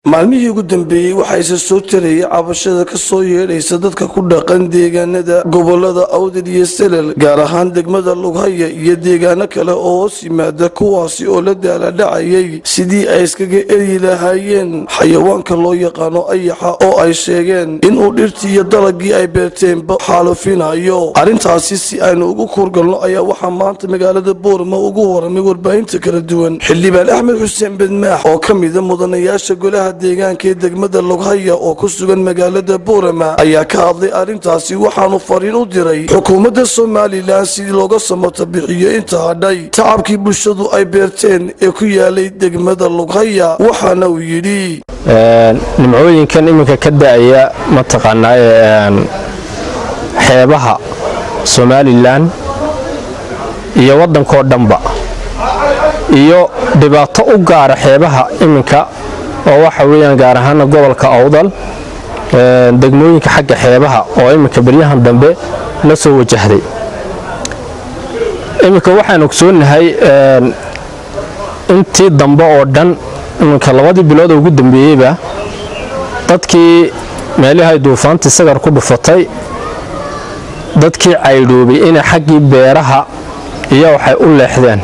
maalmihii ugu dambeeyey waxaa isa soo tarayay cabashada ka soo yeedhaysa dadka ku dhaqan deegaanada gobolada awdal iyo selel gaar ahaan degmada lughaya iyo deegaano kale oo hoos yimaada kuwaasi oo la daaladhacayay sidii ay iskaga eryi lahaayeen xayawaanka loo yaqaano ayaxa oo ay sheegeen inuu dhirtii iyo dalagii ay beerteenba xaalufinayo arrintaasi si aynu ugu kuurgalno ayaa waxaa maanta magaalada boorama ugu waramay warbaahinta kala duwan xildhibaan axmed xuseen bedmaax oo ka mida mudanayaasha golaha deegaanka ee degmada lughaya oo ku sugan magaalada boorama ayaa ka hadlay arrintaasi waxaanu fariin u diray xukuumadda somalilan sidii looga samata bixiyo inta hadhay tacabkii bulshadu ay beerteen ee ku yaalay degmada lughaya waxaana uu yidhi nimcooyinkan iminka ka da'aya mataqaanaa xeebaha somalilan iyo waddankoo dhanba iyo dhibaato u gaara xeebaha iminka oo waxa weeyaan gaar ahaana gobolka awdal degmooyinka xagga xeebaha oo iminka beryahan dambe la soo wajahday iminka waxaan ogsoonahay intii dambe oo dhan iminka labadii bilood oo ugu dambeeyeyba dadkii meelihay duufaantii sagar ku dhufatay dadkii caydhoobay inay xaggii beeraha iyo waxay u leexdeen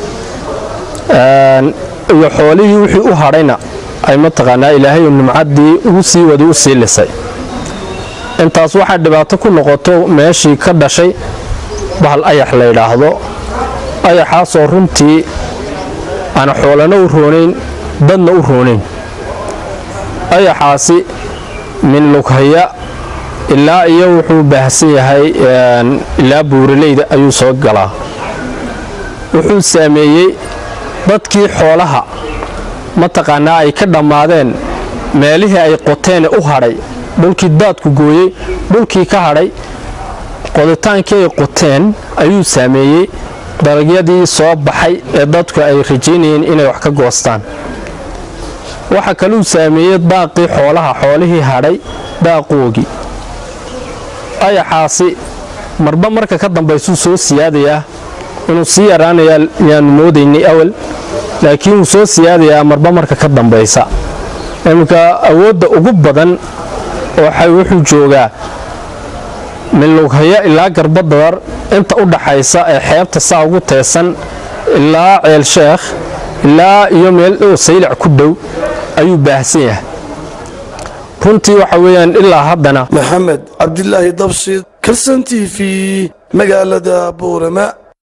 iyo xoolihii wixii u hadhayna ay mataqaanaa ilaahay nimcaddii ugu sii wada u sii lisay intaas waxaa dhibaato ku noqoto meeshii ka dhashay bahal ayax la yidhaahdo ayaxaasoo runtii aana xoolana u roonayn dadna u roonayn ayaxaasi min lughaya ilaa iyo wuxuu baahsan yahay ilaa buuraleyda ayuu soo galaa wuxuu saameeyey dadkii xoolaha mataqaanaa ay ka dhammaadeen meelihii ay qoteene u hadhay dhulkii daadku gooyey dhulkii ka hadhay qoditaankii ay qoteen ayuu saameeyey dalagyadii soo baxay ee dadku ay rajaynayeen inay wax ka goostaan waxa kaluu saameeyey daaqii xoolaha xoolihii hadhay daaqoogii ayaxaasi marba marka ka dambaysuu soo siyaadayaa inuu sii yaraanayaa yaanu moodaynay awal laakiin wuu soo siyaadayaa marba marka ka dambaysa iminka awoodda ugu badan wuxuu joogaa min lughaya ilaa garbadadar inta u dhaxaysa ee xeebta saa ugu teesan ilaa ceelsheekh ilaa iyo meel dhow saylac ku dhow ayuu baahsan yahay runtii waxa weeyaan ilaa haddana maxamed cabdilaahi dabshid kalsan t v magaalada boorama